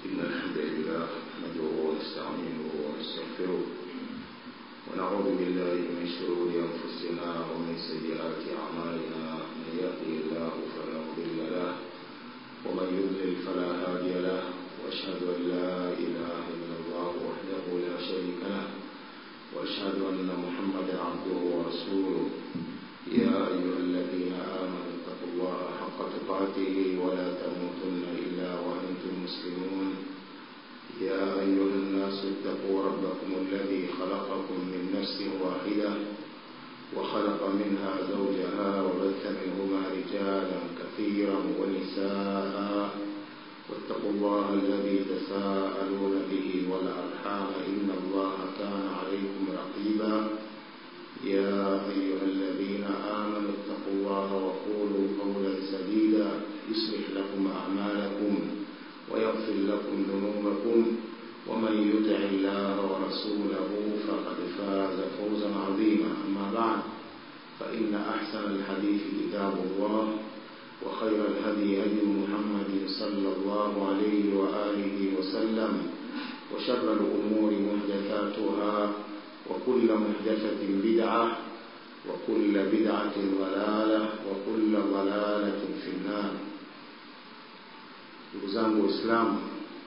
إن الحمد لله نحمده ونستعينه ونستغفره ونعوذ بالله من شرور أنفسنا ومن سيئات أعمالنا من يهده الله فلا مضل له ومن يضلل فلا هادي له وأشهد أن لا إله إلا الله وحده لا شريك له وأشهد أن محمدا عبده ورسوله يا أيها الذين آمنوا اتقوا الله حق تقاته ولا تموتن إلا وأنتم مسلمون يا أيها الناس اتقوا ربكم الذي خلقكم من نفس واحدة وخلق منها زوجها وبث منهما رجالا كثيرا ونساء واتقوا الله الذي تساءلون به والأرحام إن الله كان عليكم رقيبا يا أيها الذين آمنوا اتقوا الله وقولوا قولا سديدا يصلح لكم أعمالكم ويغفر لكم ذنوبكم ومن يطع الله ورسوله فقد فاز فوزا عظيما أما بعد فإن أحسن الحديث كتاب الله وخير الهدي هدي محمد صلى الله عليه وآله وسلم وشر الأمور محدثاتها وكل محدثة بدعة وكل بدعة ضلالة وكل ضلالة في النار ndugu zangu waislamu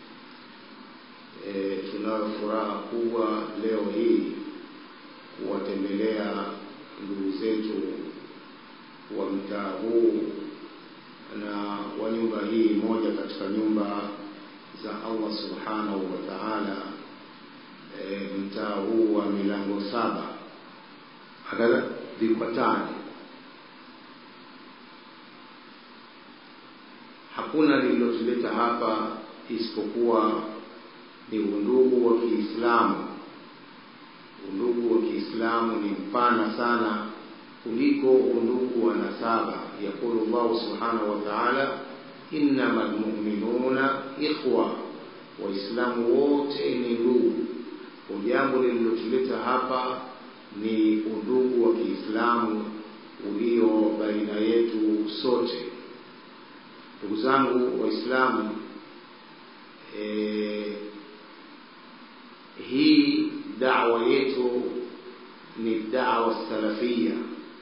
e, tunayo furaha kubwa leo hii kuwatembelea ndugu zetu wa mtaa huu na wa nyumba hii moja katika nyumba za allah subhanahu wa taala e, mtaa huu wa milango saba hakadha vikwatani hakuna lililotuleta hapa isipokuwa ni undugu wa kiislamu undugu wa kiislamu ni mpana sana kuliko undugu wa nasaba yaqulu llahu subhanahu wa taala innama lmuminuna ikhwa waislamu wote ni ndugu kwa jambo lililotuleta hapa ni undugu wa kiislamu ulio baina yetu sote ndugu zangu waislamu e, hii dawa yetu ni dawa salafia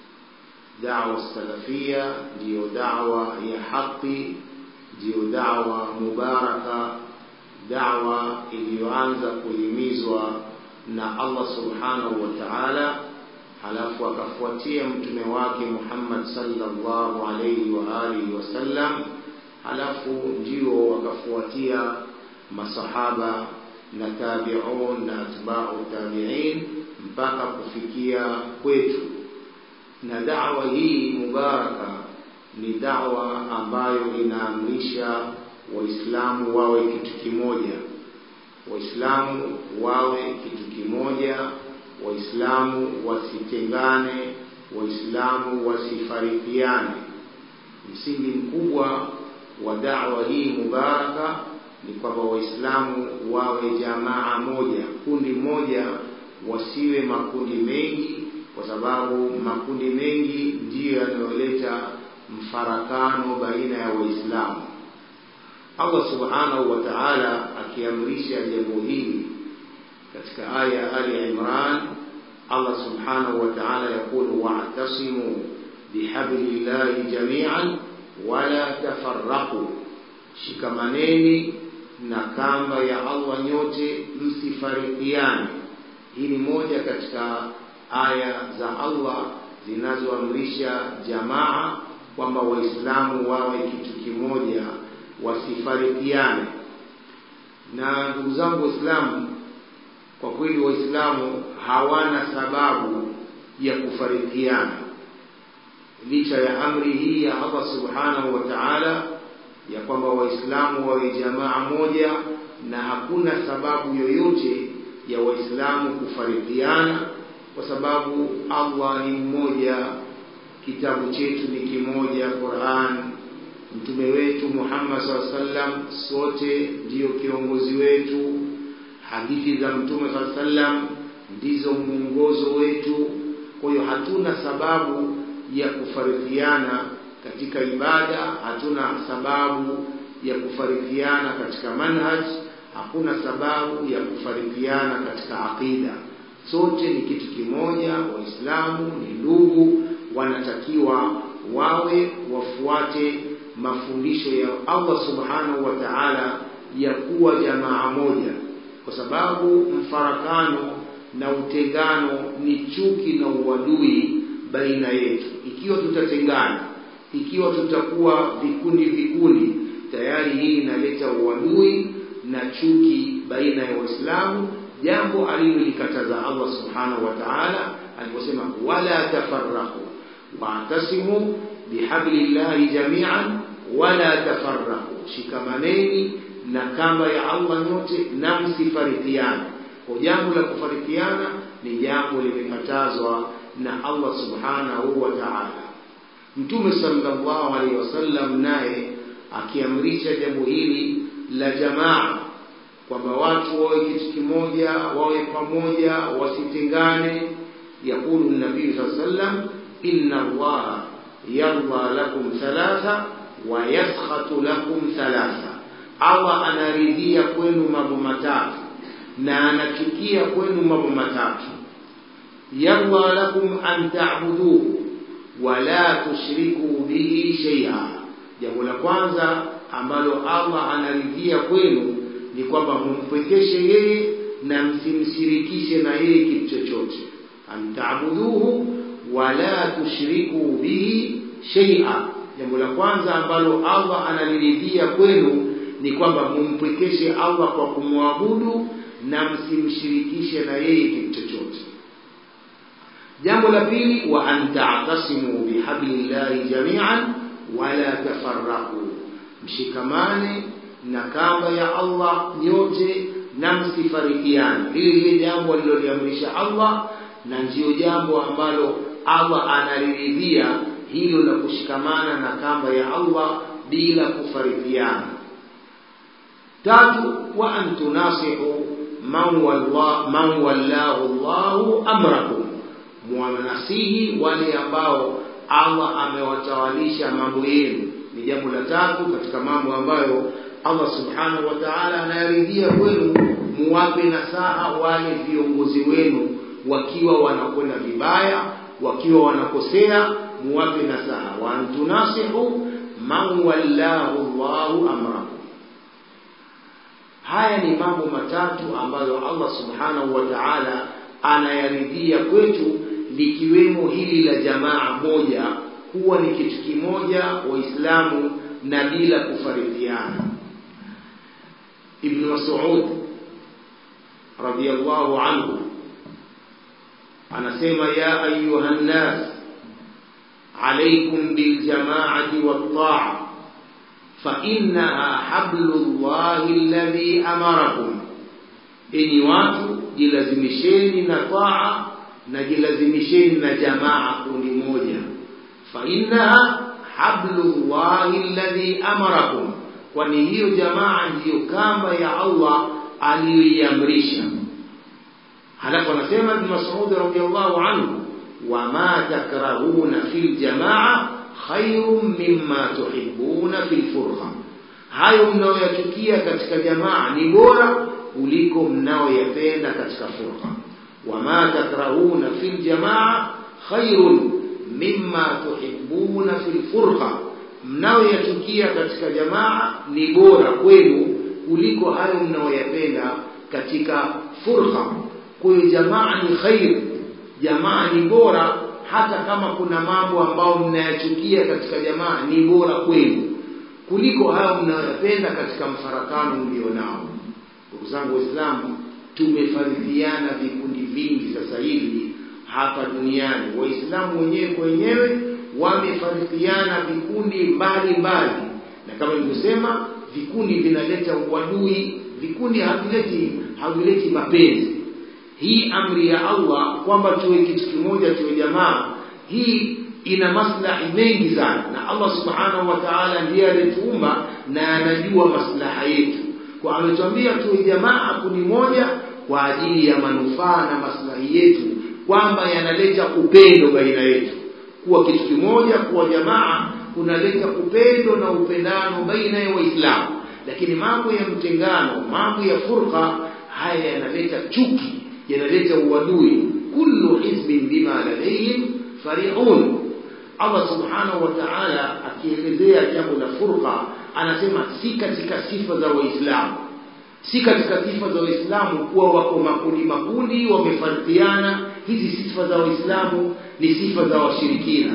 dawa salafia ndiyo dawa ya haqi ndiyo dawa mubaraka dawa iliyoanza kuhimizwa na allah subhanahu wa taala halafu akafuatia mtume wake muhammad sallallahu alaihi wa alihi wasallam halafu ndio wakafuatia masahaba na tabiun na atbau tabiin mpaka kufikia kwetu na dawa hii mubaraka ni dawa ambayo inaamrisha waislamu wawe kitu kimoja waislamu wawe kitu kimoja waislamu wasitengane waislamu wasifarikiane msingi mkubwa wa dawa hii mubaraka ni kwamba waislamu wawe jamaa moja kundi moja wasiwe makundi mengi kwa sababu makundi mengi ndiyo yanayoleta mfarakano baina ya waislamu allah subhanahu wa taala akiamrisha jambo hili katika aya ya ali imran allah subhanahu wa taala yaqulu wa'tasimu bihablillahi jamian wala tafarraqu shikamaneni na kamba ya allah nyote msifarikiane hii ni moja katika aya za allah zinazoamrisha jamaa kwamba waislamu wawe kitu kimoja wasifarikiane na ndugu zangu waislamu kwa kweli waislamu hawana sababu ya kufarikiana licha ya amri hii ya allah subhanahu wa taala ya kwamba waislamu wawe jamaa moja na hakuna sababu yoyote ya waislamu kufarikiana kwa sababu allah ni mmoja kitabu chetu ni kimoja quran mtume wetu muhammad saa sallam sote ndiyo kiongozi wetu hadithi za mtume saa sallam ndizo mwongozo wetu kwa hiyo hatuna sababu ya kufarikiana katika ibada hatuna sababu ya kufarikiana katika manhaj hakuna sababu ya kufarikiana katika aqida sote ni kitu kimoja waislamu ni ndugu wanatakiwa wawe wafuate mafundisho ya Allah subhanahu wa ta'ala ya kuwa jamaa moja kwa sababu mfarakano na utengano ni chuki na uadui baina yetu ikiwa tutatengana ikiwa tutakuwa vikundi vikundi tayari hii inaleta uadui na chuki baina ya waislamu jambo alilolikataza Allah subhanahu wa ta'ala aliposema wala tafarraqu wa'tasimu bihablillahi jami'an wala tafarraqu shikamaneni na kamba ya Allah nyote na msifarikiane kwa jambo la kufarikiana ni jambo limekatazwa na Allah subhanahu wa ta'ala Mtume sallallahu alaihi wasallam naye akiamrisha jambo hili la jamaa kwamba watu wawe kitu kimoja wawe pamoja wasitengane yakulu nabii sallallahu alaihi wasallam inna allaha yarda lakum thalatha wa yaskhatu lakum thalatha Allah anaridhia kwenu mambo matatu na anachukia kwenu mambo matatu yarda lakum an ta'buduhu wa la tushriku bihi shay'a jambo la kwanza ambalo Allah anaridhia kwenu ni kwamba mumpwekeshe yeye na msimshirikishe na yeye kitu chochote antaabuduhu wala tushriku bihi shay'a jambo la kwanza ambalo Allah analiridhia kwenu ni kwamba mumpwekeshe Allah kwa kumwabudu na msimshirikishe na yeye kitu chochote jambo la pili wa anta'tasimu bihablillahi jami'an wala tafarraqu mshikamane na kamba ya Allah nyote na msifarikiane hili lile jambo aliloliamrisha Allah na ndiyo jambo ambalo Allah analiridhia hilo la kushikamana na kamba ya Allah bila kufarikiana tatu wa an tunasihu man wallahu man wallahu Allahu amrakum mwanasihi wale ambao Allah amewatawalisha mambo yenu ni jambo la tatu katika mambo ambayo Allah subhanahu wa ta'ala anayaridhia kwenu muwape nasaha wale viongozi wenu wakiwa wanakwenda vibaya wakiwa wanakosea muwape nasaha wa antunasihu man wallahu Allahu amrakum haya ni mambo matatu ambayo Allah subhanahu wa ta'ala anayaridhia kwetu likiwemo hili la jamaa moja kuwa ni kitu kimoja waislamu na bila kufarikiana ibn Mas'ud radiyallahu anhu anasema ya ayuha nnas alaykum bil jama'ati wat ta'a fa innaha hablullahi alladhi amarakum enyi watu jilazimisheni na taa na jilazimisheni na jamaa kundi moja fa innaha hablullahi alladhi amarakum kwani hiyo jamaa ndiyo kamba ya Allah aliyoiamrisha halafu anasema ibn Mas'ud radiyallahu anhu wama takrahuna fil jamaa khairun mimma tuhibbuna fil furqa hayo mnayoyachukia katika jamaa ni bora kuliko mnayoyapenda katika furqa wama takrahuna fil jamaa khairun mimma tuhibbuna fil furqa mnayoyachukia katika jamaa ni bora kwenu kuliko hayo mnayoyapenda katika furqa kwa hiyo jamaa ni khair jamaa ni bora hata kama kuna mambo ambayo mnayachukia katika jamaa ni bora kwenu kuliko hayo mnayoyapenda katika mfarakano mlionao ndugu zangu waislamu tumefarifiana vikundi vingi sasa hivi hapa duniani waislamu wenyewe kwa wenyewe wamefarikiana vikundi mbalimbali na kama nilivyosema vikundi vinaleta uadui vikundi havileti havileti mapenzi hii amri ya Allah kwamba tuwe kitu kimoja tuwe jamaa hii ina maslahi mengi sana na Allah subhanahu wa ta'ala ndiye aliyetuumba na anajua maslaha yetu kwa ametuambia tuwe jamaa kundi moja kwa ajili ya manufaa na maslahi yetu kwamba yanaleta upendo baina yetu kuwa kitu kimoja kuwa jamaa kunaleta upendo na upendano baina ya waislamu lakini mambo ya mtengano mambo ya furqa haya yanaleta chuki yanaleta uadui kullu hizbin bima ladayhim farihun Allah subhanahu wa ta'ala akielezea jambo la furqa anasema si katika sifa za waislamu si katika sifa za waislamu kuwa wako makundi makundi wamefarikiana hizi sifa za waislamu ni sifa za washirikina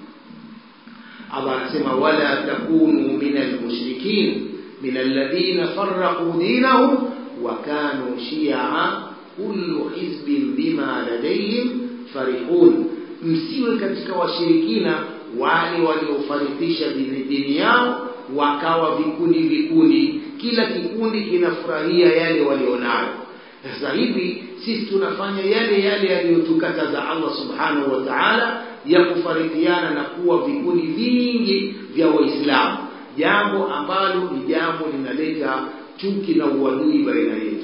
Allah anasema wala takunu min almushrikin min alladhina farraqu dinahum wa kanu shi'a kullu hizbin bima ladayhim farihun msiwe katika washirikina wale waliofarikisha dini, dini yao wakawa vikundi vikundi kila kikundi kinafurahia yale walionayo sasa hivi sisi tunafanya yale yale yaliyotukataza Allah subhanahu wa ta'ala ya kufarikiana na kuwa vikundi vingi vya waislamu jambo ambalo ni jambo linaleta chuki na uadui baina yetu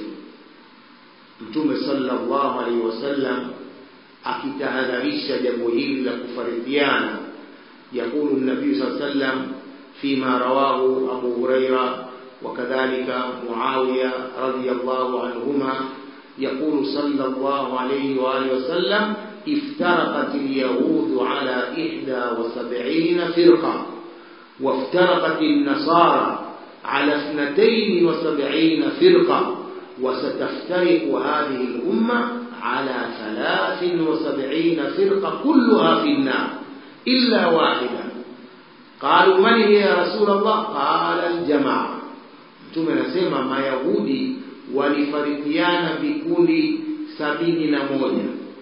mtume sallallahu alaihi wasallam akitahadharisha jambo hili la kufarikiana يقول النبي صلى الله عليه وسلم فيما رواه أبو هريرة وكذلك معاوية رضي الله عنهما يقول صلى الله عليه وآله وسلم افترقت اليهود على إحدى وسبعين فرقة وافترقت النصارى على اثنتين وسبعين فرقة وستفترق هذه الأمة على ثلاث وسبعين فرقة كلها في النار إلا واحدة قالوا من هي يا رسول الله قال الجماعة mtume anasema mayahudi walifarikiana vikundi sabini na moja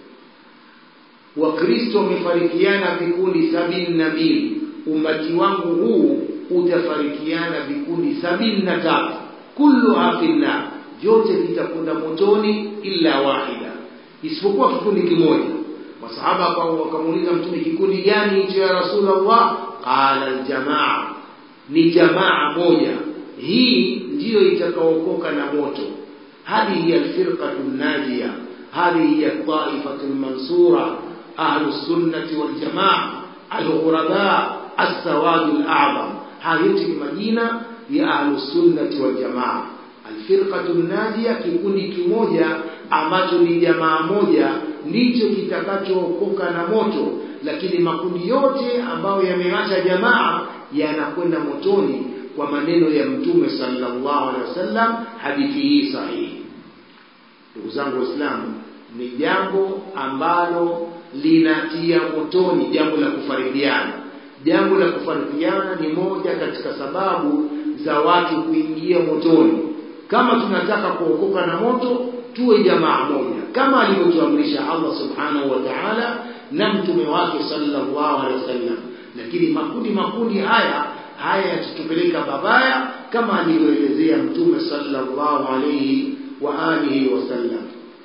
wakristo wamefarikiana vikundi sabini na mbili umati wangu huu utafarikiana vikundi sabini na tatu kulluha finnar vyote vitakwenda motoni illa wahida isipokuwa kikundi kimoja masahaba wakamuuliza mtume kikundi gani hicho ya rasulullah qala aljamaa ni jamaa moja hii ndiyo itakaokoka na moto hadhihi alfirqatu najia hadhihi hiya taifatu lmansura ahlu sunnati waljamaa alghuraba assawadu alazam haya yote ni majina ya ahlu sunnati waljamaa alfirqatu najia kikundi kimoja ambacho ni jamaa moja ndicho kitakachookoka na moto lakini makundi yote ambayo yameacha jamaa yanakwenda motoni kwa maneno ya mtume sallallahu alaihi wasallam hadithi hii sahihi ndugu zangu waislamu ni jambo ambalo linatia motoni jambo la kufaridiana jambo la kufaridiana ni moja katika sababu za watu kuingia motoni kama tunataka kuokoka na moto tuwe jamaa moja kama alivyotuamrisha Allah subhanahu wa ta'ala na mtume wake sallallahu alaihi wasallam lakini makundi makundi haya haya yatatupeleka babaya kama alivyoelezea mtume sallallahu alaihi wa alihi wasallam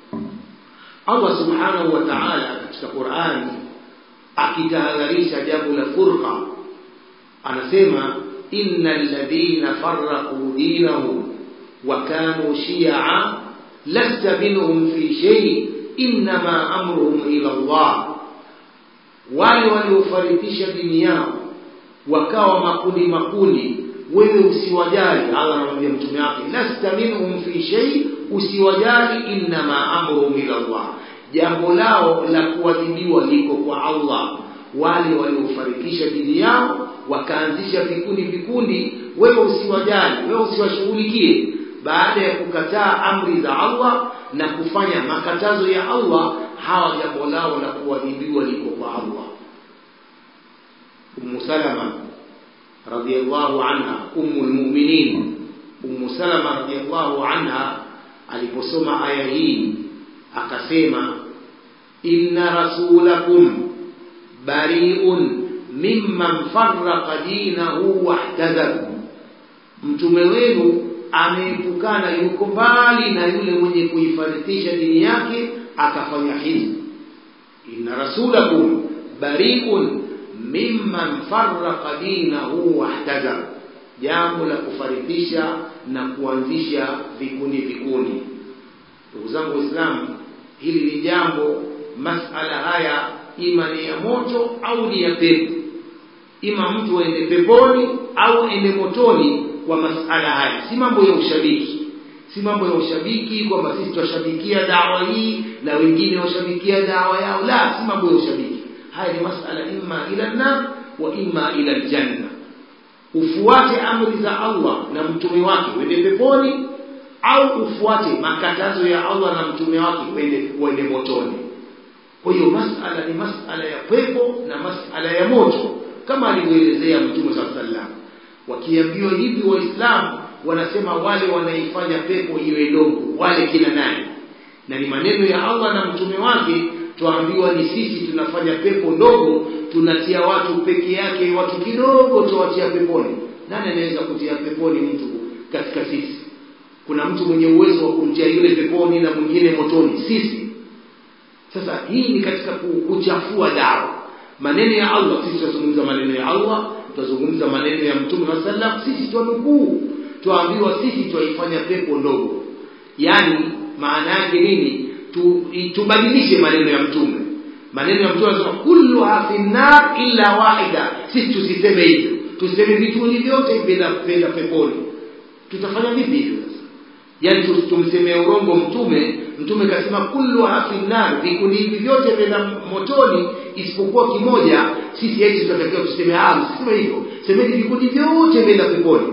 Allah subhanahu wa ta'ala katika Qur'ani akitahadharisha jambo la furqa anasema innal ladhina farraqu dinahum wa kanu shi'a lasta minhum fi shay inma amruhum ila Allah wale waliofarikisha dini yao wakawa makundi makundi wewe usiwajali Allah anamwambia mtume wake lasta minhum fi shay usiwajali inma amruhum ila Allah jambo lao la kuadhibiwa liko kwa Allah wale waliofarikisha dini yao wakaanzisha vikundi vikundi wewe usiwajali wewe usiwashughulikie baada ya kukataa amri za Allah na kufanya makatazo ya Allah hawa jambo lao la kuadhibiwa liko kwa Allah Ummu Salama radhiallahu anha ummu almu'minin Ummu Salama radhiallahu anha aliposoma aya hii akasema inna rasulakum bari'un mimman farraqa dinahu wahtadar mtume wenu ameepukana yuko mbali na yule mwenye kuifarikisha dini yake akafanya hivi inna rasulakum bari'un mimman farraqa dinahu wahtadar jambo la kufarikisha na kuanzisha vikundi vikundi ndugu zangu waislamu hili ni jambo masala haya ima ni ya moto au ni ya pepo ima mtu aende peponi au ende motoni kwa masala haya si mambo ya ushabiki si mambo ya ushabiki kwamba sisi twashabikia dawa hii na wengine washabikia dawa yao la si mambo ya ushabiki haya ni masala imma ila nar wa imma ila aljanna ufuate amri za Allah na mtume wake uende peponi au ufuate makatazo ya Allah na mtume wake uende uende motoni kwa hiyo masala ni masala ya pepo na masala ya moto kama alivyoelezea mtume saa sallam wakiambiwa hivi waislamu wanasema wale wanaifanya pepo iwe ndogo wale kina nani na ni maneno ya Allah na mtume wake twaambiwa ni sisi tunafanya pepo ndogo tunatia watu peke yake watu kidogo tuwatia peponi nani anaweza kutia peponi mtu katika sisi kuna mtu mwenye uwezo wa kumtia yule peponi na mwingine motoni sisi sasa hii ni katika kuchafua dawa maneno ya Allah sisi tutazungumza maneno ya Allah tutazungumza maneno ya mtume wa sallam sisi twanukuu twaambiwa sisi twaifanya pepo ndogo yaani maana yake nini tu, tubadilishe maneno ya mtume maneno ya mtume anasema kulluha fi nar illa wahida sisi tusiseme hivyo tuseme vituoni vyote vinakwenda peponi tutafanya vipi hivyo sasa yaani tumsemee urongo mtume mtume kasema kulluha fi nar vikundi hivi vyote vina motoni isipokuwa kimoja sisi eti tutatakiwa tuseme ah msiseme hivyo semeni vikundi vyote vinaenda peponi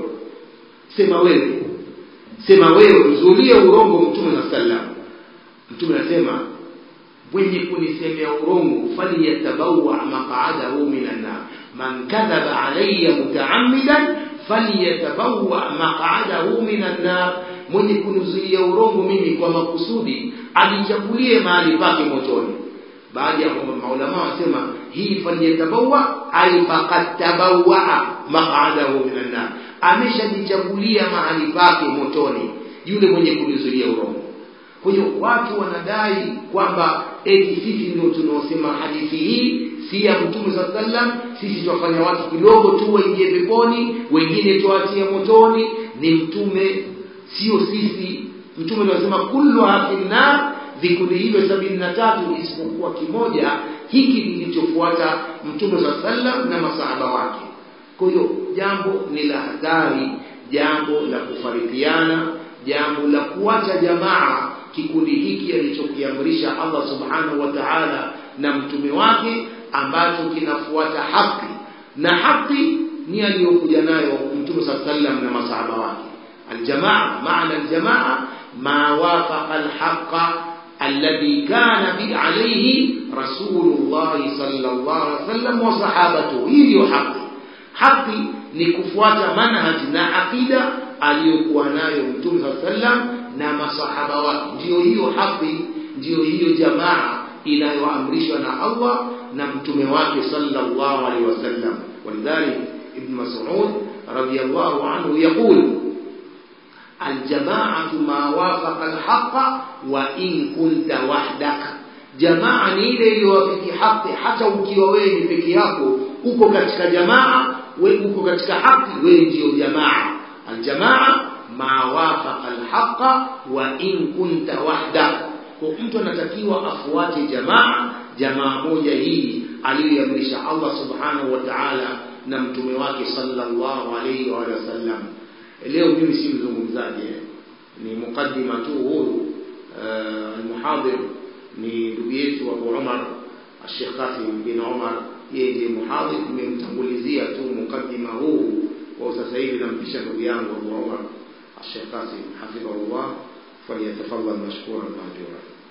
sema wewe sema wewe mzulie urongo mtume na sallam mtume anasema mwenye kunisemea urongo falyatabawa maq'adahu minan nar man kadhaba alayya mutaammidan falyatabawa maq'adahu minan nar mwenye kunizuia urongo mimi kwa makusudi ajichagulie mahali pake motoni baadhi ya maulama wasema hii falyatabawa ay faqad tabawwa maq'adahu minan nar ameshajichagulia mahali pake motoni yule mwenye kunizuia urongo kwa hiyo watu wanadai kwamba eti sisi ndio tunaosema hadithi hii si ya mtume saa sallam sisi twafanya watu kidogo tu waingie peponi wengine tuwatie motoni ni mtume sio sisi mtume anasema kullu finnar vikundi hivyo sabini na tatu isipokuwa kimoja hiki kilichofuata mtume saa sallam na masahaba wake kwa hiyo jambo ni la hatari jambo la kufarikiana jambo la kuacha jamaa kikundi hiki alichokiamrisha Allah subhanahu wa ta'ala na mtume wake ambacho kinafuata haki na haki ni aliyokuja nayo mtume saa sallam na masahaba wake aljamaa maana aljamaa ma wafaqa alhaqa alladhi kana bi alayhi rasulullah sallallahu alaihi wasallam wa sahabatu hii ndio haki haki ni kufuata manhaji na akida aliyokuwa nayo mtume saa sallam na masahaba wake ndiyo hiyo haki ndiyo hiyo jamaa inayoamrishwa na Allah na mtume wake sallallahu alaihi wasallam walidhalik ibn mas'ud radiyallahu anhu yaqul الجماعة ما وافق الحق وإن كنت وحدك jamaa ni ile iliyowafiki haki hata ukiwa wewe ni peke yako uko katika jamaa wewe uko katika haki wewe ndiyo jamaa aljamaa ma wafaqa alhaqa wa in kunta wahdak kwa mtu anatakiwa afuate jamaa jamaa moja hii aliyoamrisha Allah subhanahu wa ta'ala na mtume wake sallallahu alayhi wa sallam leo mimi si mzungumzaji ni mukaddima tu huyu almuhadir ni ndugu yetu Abu Umar Sheikh Qasim bin Umar yeye ndiye muhadhir nimemtangulizia tu mukaddima huu kwa sasa hivi nampisha ndugu yangu Abu Umar Sheikh Qasim hafidhahullah falyatafadhal mashkuran majura